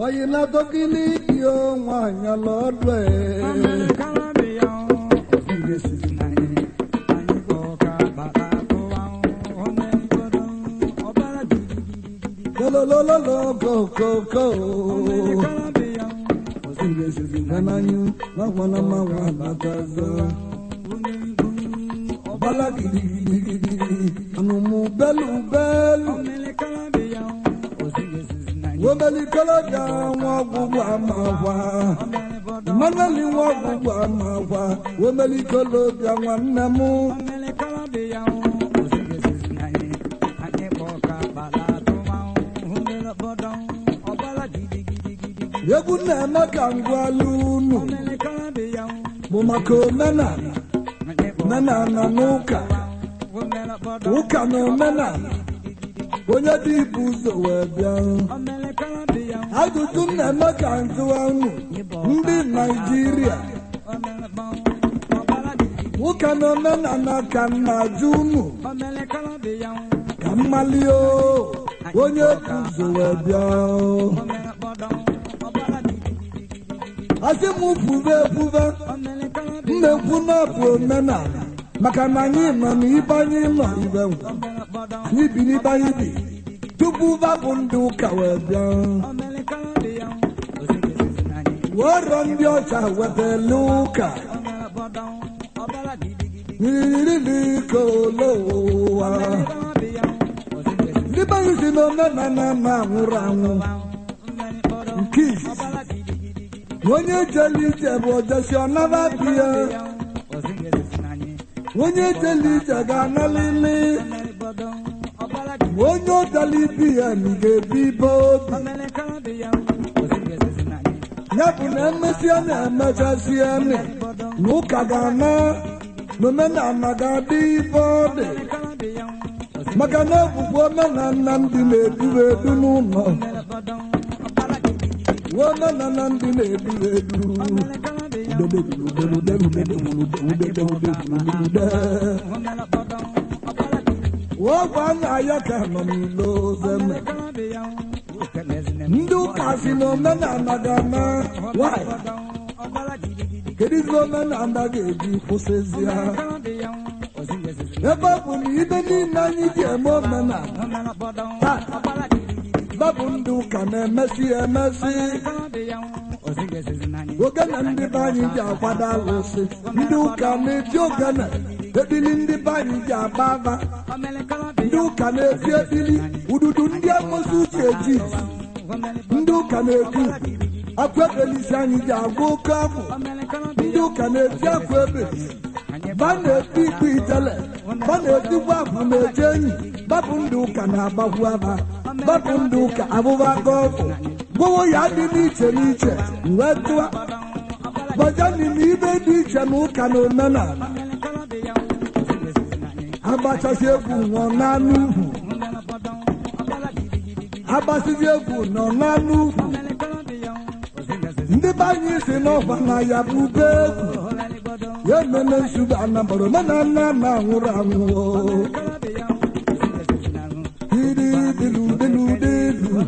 oyi na dogili iyo nwanyị lọdụ lolololo kokoko nananyu nakwana mawa nataza ọbala gidigidigidi anumu belu belu womelikolodia nwa ọgwụgwụ amakwa mmanali nwa ọgwụgwụ amakwa womelikolodia nwanne m egwu na-eme ka ngwala unu bụ maka omenala omenala na ụka ụka na omenala onye dị ibu ụzọ wee bịa ajụjụ m na-eme ka njụwa unu ndị naijiria ụka na omenala ka m na-ajụ unu ka mmali o onye bụ ụzọ wee bịa asị m kwube ekwube mmekwu na bụ omenala maka na anyị nọ n'ibe anyị nọ ibe nwe anyị bi n'ibe anyị bi tupu babụ ndị ụka wee bịa wọrọ ndị ọcha wetala ụka n'iririkolowa ndị be anyị si na omenala na-anwụrụ anwụ nke izizi onye jele ije bụ ojesi ọnara biya onye jele ije ga-analili onye ọdala ibi ya na ga-ebi ibe obi ya bụ na emesịa na-emechasịa nị na ụka ga-ana na omenala ga-adị ibe ọ dị maka na ebubo omenala ndị na-eduru edu n'ụlọ omenala ndị na-eduru edu ọgwa nna ya ka nọ n'ilo zeme ndị ụka si na omenala ga-ana nwanyị kedu izi omenala ga-eji kwụsịzi ha ebe ọ bụ na ibe niile anyị ji eme omenala babụ ndị ụka na-emesi emesi ogene ndị be anyị ji akwado alụsị ndị ụka na-eji ogene ebili ndị be anyị ji agba aba ndị ụka na-eji ebili ududu ndị amụsị uche eji ndị ụka na-eji akwa ebelisi anyị ji agwa oke afọ ndị ụka na-eji akwa ebelisi ba na-eti ikpe itele ba na-etikwa afụ na-eje enyi babụ ndị ụka na-agbakwu aba babụ ndị ụka abụba gọfụ gbowo ya dị n'iche n'iche wee tụa gbajani na ibe dị iche na ụka na omenala agbachasị egwu nọ n'anụ ugwu agbasizi egwu nọ n'anụ ugwu ndị be anyị si n'ọgba na ya bụ ube egwu ya ememe nsogbu anambara omenala na-anwụrụ anwụọ dịludeludelu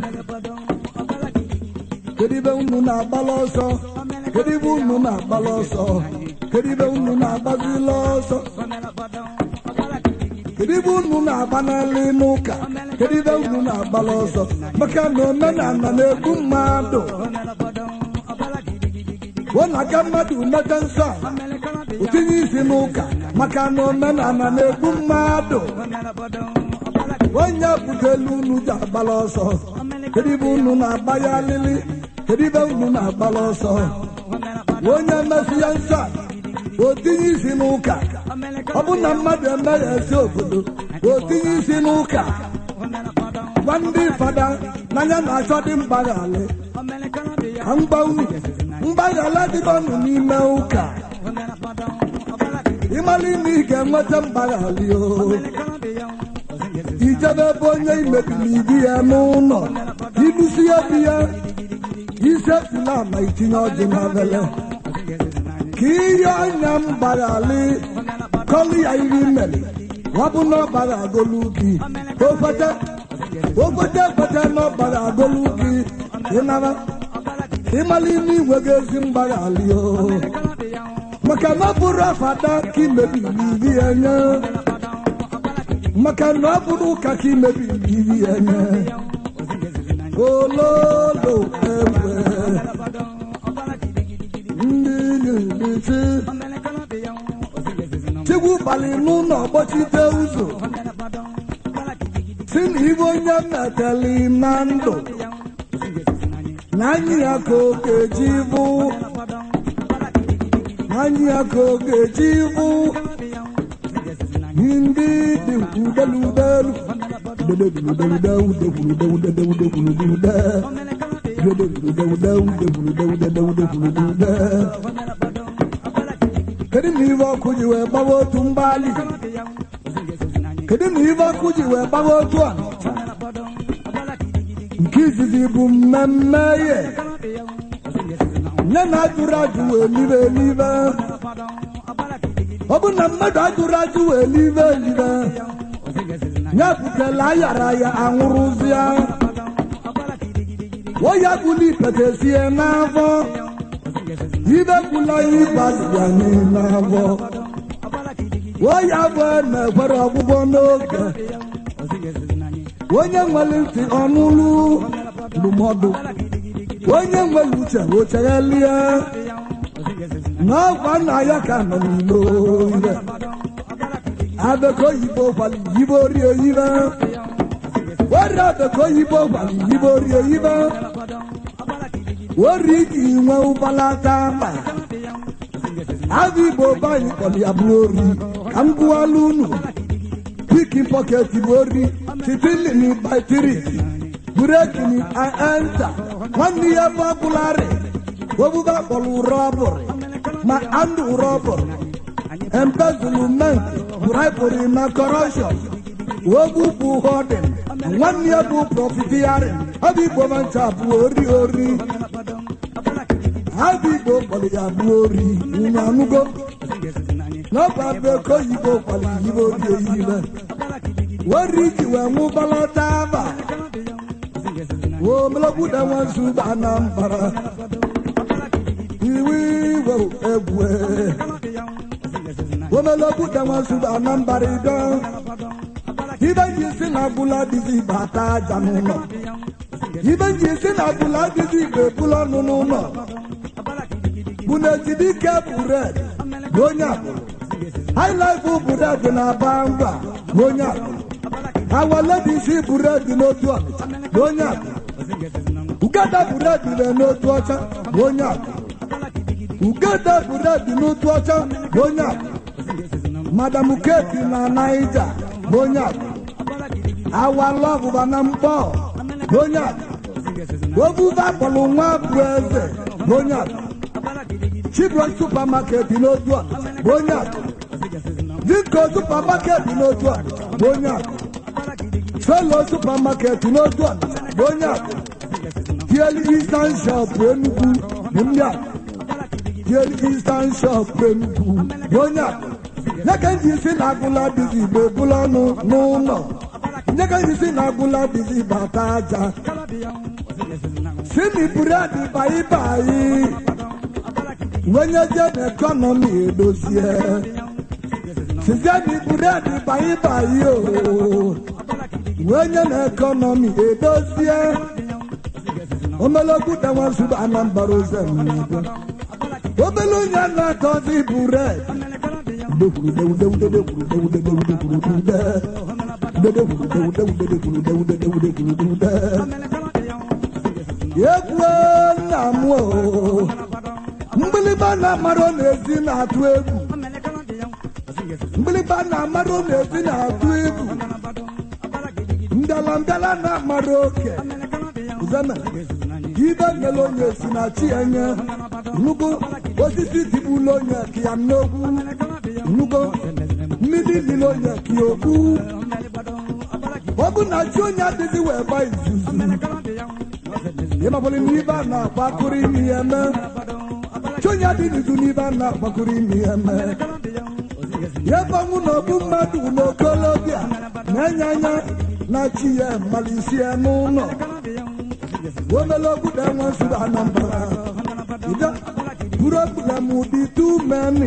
kedu ibe unu na-agbala ọsọ kedu ibe unu na-agbala ọsọ kedu ibe unu na-agbazila ọsọ kedu ibe unu na-agbanali n'ụka kedu ibe unu na-agbala ọsọ maka na omenala na-egbu mmadụ ọ na-aga mmadụ mete nsọ o tinye isi n'ụka maka na omenala na-egbu mmadụ onye butelu unu ji agbala ọsọ kedu ibe unu na-agba ya alili kedu ibe unu na-agbala ọsọ onye mesị ya nsọ o tinye isi n'ụka ọ bụ na mmadụ emeghị esi obodo o tinye isi n'ụka gwa ndị fada n'anya na-achọ dị mgbaghali ka mgba unu mgbaghara dịbanụ n'ime ụka ịmara ime ị ga-enweta mgbaghali o ijebe ebe onye imebiri ibu ya n'ụlọ ibusi ya bi ya isefula ma itinye ọjị n'abele ka ihe anya mgbaghali kọlụ ya iri mere wabụ na ọbara agolu gị okwete okwete ekwete na ọbara agolu gị ịnara ịmali n'igwe gị ezi mgbaghalị o maka na ọ bụrụ afada ka imebiri ibi ya nye maka na ọ bụrụ ụka ka imebiri ibi ya nye ololo egbe ndị na-emechi chigwu balị n'ụlọ gbachite ụzọ si na ibe onye meteli na ndụ na anyị ya ka ọ ga-eji bụ na anyị ya ka ọ ga-eji bụ ndị dị udeludelu kedu na ibe ọkụ ji wee gbawa otu mgbali kedu na ibe ọkụ ji wee gbawa otu a nke izizi bụ mmemme ihe nye na ajụrụ ajụ wee libe elibe ọ bụ na mmadụ ajụrụ ajụ wee libe elibe ya butela ayara ya anwụrụzịa oya buli petesie n'afọ ibe gwula ịgbazia n'afọ oya bụ na-ekwere ọgwụgwọ n'oge onye nwere ntị ọnụlụ ndụmọdụ onye nwere uche ocheghelie n'ọgwa nna ya ka nọ n'ilo ire abeko oyibo gwara yibo rie yibe were abeko oyibo gwara yibo rie yibe were iji nwe ụbalata mba abụ igbo banyị kpọrọ ya bụ ori ka m gụwala unu piki pọket bụ ori titilini batirik burekini enta nwanne ya bụ abụlarị obuba kpọrọ ụrọ ọbụrị ma andụ ụrọ ọbụrị embezzlement bribery na corruption ogbu bụ holding nwanne ya bụ profiteering ọ bụ igbo mancha bụ ori ori ha bụ igbo kpọrọ ya bụ ori unu anụgo n'ọba bụ eko oyibo kpọrọ yibo ori oyibe wori ji wee nwụbalata aba omelogbuda nwanzu ba na mbara iwe iwe egwu omelogbuda nwanzu ba na mbara ido ibe ji si na agbụla dịzi bata aja n'ụlọ ibe ji si na agbụla dịzi igbe ebula ọnụ n'ụlọ bụ na ejidike bured na onye agbụrụ haịlaịfụ bured na-aba ngwa na onye agbụrụ awaledisi bured n'otu ọnịcha na onye agbụrụ ugada bured na n'otu ọcha na onye agbụrụ ugada bured n'otu ọcha na onye agbụrụ madam keti na naija na onye agbụrụ awalọbụba na mkpọ na onye agbụrụ obuba kpọrọ nwa bụ eze na onye agbụrụ chibron supamaket n'otu ọnịcha na onye agbụrụ dịka supamaket n'otu ọnịcha na onye agbụrụ solo supamaket n'otu ọnịcha na onye agbụrụ tiel eastern shop enugwu bụ ndị agbụrụ tiel eastern shop enugwu bụ onye agbụrụ nye ka nji si na agụla dịzi igbo ebula ọnụ n'ụlọ nye ka nji si na agụla dịzi bata aja si na buredi bayi bayi wenye je na ekọnọmi edozie sizie na buredi bayi bayi o wenye na ekọnọmi edozie omelogbu dawansuba anambra ozemnigo obele onye na-atọzi buredi egwu nna m o mgbịlịgba na-amarụ n'ezi na-atụ egwu mgbịlịgba na-amarụ n'ezi na-atụ egwu mbịala mbịala na-amarụ oke zeme ibe nyere onye si na chi enye nnukwu osisi tigbula onye ka ya n'okwu nnukwu mmiri lile onye ka ya okwu ọ bụ na chi onye adịghị wee gba izuzu ịmabụrụ n'ibe a na-agbakụrụ imi ya eme chi onye adịghị izu n'ibe a na-agbakụrụ imi ya eme ya gbanwu na ọbụ mmadụ n'okolobịa na-enye anya na chi ya mmalisi ya n'ụlọ omelogbu da nwa nsogbu anambra dị too many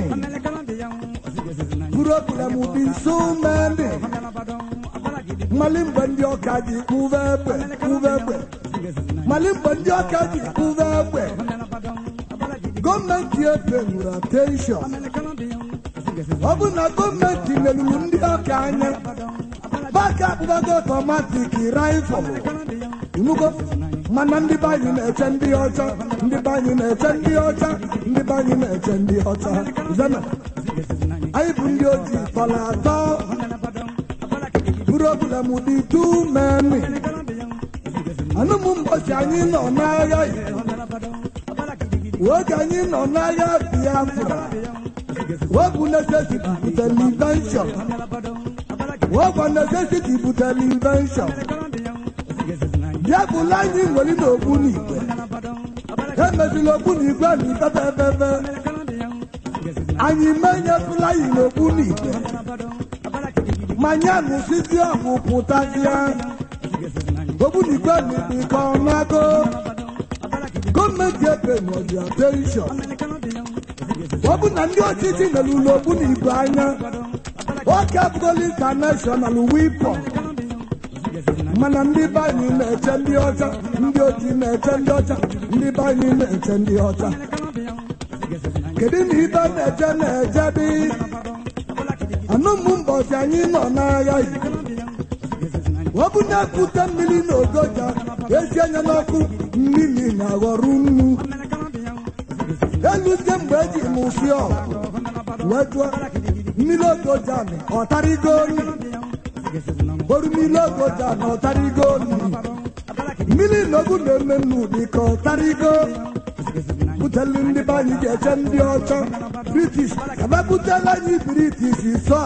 problem dị so many mmalị mgbe ndị ọka ji kpụva egbe kpụva egbe mmalị mgbe ndị ọka ji kpụva egbe gọọmenti epenwuru attention ọ bụ na gọọmenti merụrụ ndị ọka anya baka akpụbago ọtọmatik raịfọl inugo mana ndị be anyị na-eche ndị ọcha ndị be anyị na-eche ndị ọcha ndị be anyị na-eche ndị ọcha zena anyị bụ ndị ojii tọrọ atọ problem dị tu meni anụmụ mbọchị anyị nọ n'agha oge anyị nọ n'agha biafra webụ necesity butere invention webụ necesity butere invention ya bụla anyị nwere n'okpu n'igwe emezila okpu n'igwe na ikpebe ebebe anyị menyefula yi n'okpu n'igwe manya nụsizi ọgwụ pụtazịa okpu n'igwe n'ikpe ọnụago gọọmenti ebenọzi attention ọ bụ na ndị ọchịchị mere ụlọ okpu n'igwe anya oke abụgola international weapon mana ndị be anyị na-eche ndị ọcha ndị ojii na-eche ndị ọcha ndị be anyị na-eche ndị ọcha kedu na ibe na-eje na-eje dị anụmụ mbọchị anyị nọ n'agha yi ọ bụ na-ekute mmiri na ogoja esi anya n'ọkụ mmiri na-aghọrọ nnu eluzie mgbe eji m ụsị ọgụ wee jụọ mmiri ogoja ọtarigo nri oru mmiri ogoja na ọtarigo nri mmiri n'ogu na-eme nnu dịka ọtarigo butelu ndị be anyị ga-eche ndị ọcha british ebe butela anyị british sọ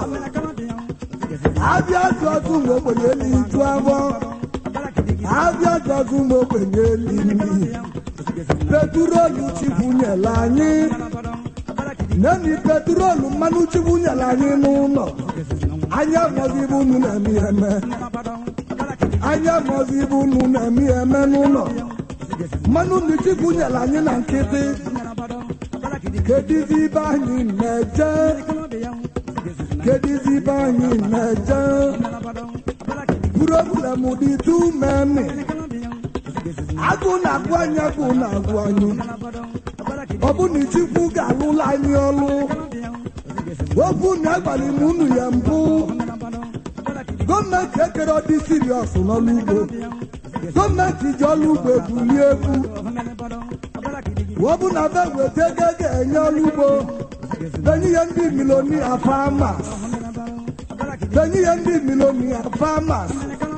abịa azụ azụ ụmụ ogbenye eliju abụọ abịa azụ azụ ụmụ ogbenye eli nri petrolu chibunyela anyị neni petrolu mmanụ chibunyela anyị n'ụlọ anya mọzi bụ unu na-eme eme anya mọzi bụ unu na-eme eme n'ụlọ mmanụ ndị chibunyela anyị na nkịtị kedizi ibe anyị na-eje kedizi ibe anyị na-eje problem dị tu memi agụ na-agụ anyị agụ na-agụ anyị ọ bụ na chukwu ga-alụla anyị ọlụ okwu na agbalị m unu ya mbụ gọọmenti ekere ọdị siriọs n'ọlụ ugbo gọọmenti ji ọlụ ugbo ebulie egwu ọ bụ na be weta ego ga-enye ọlụ ugbo benye ihe ndị milonia famas benye ihe ndị milonia famas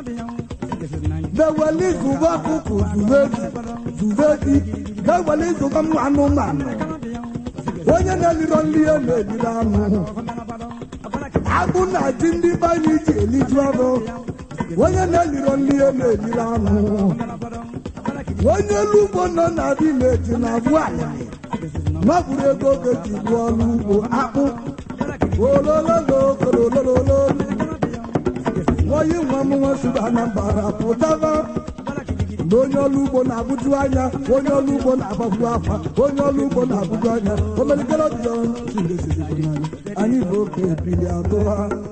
beweli zụba ọkụkụ zuvedi zuvedi ga-eweli zụba m anụmanụ onye na-eliro nri ya na-eliri anụ agụ na ji ndị be anyị ji eliju ọrụ onye na-eliro nri ya na-eliri anụ onye elu ugbo nọ na vileji na abụ alịlị n'ọbụrụ ego oge ji gbuo ọrụ ugbo akpụ olololokoroololo oyi nwa m nwa si anambara pụtaba na onye ọrụ ugbo na-abụju anya onye ọrụ ugbo na-agbagbu afa onye ọrụ ugbo na-abụju anya omelikere dị anyị bụ oke ebili atụ ha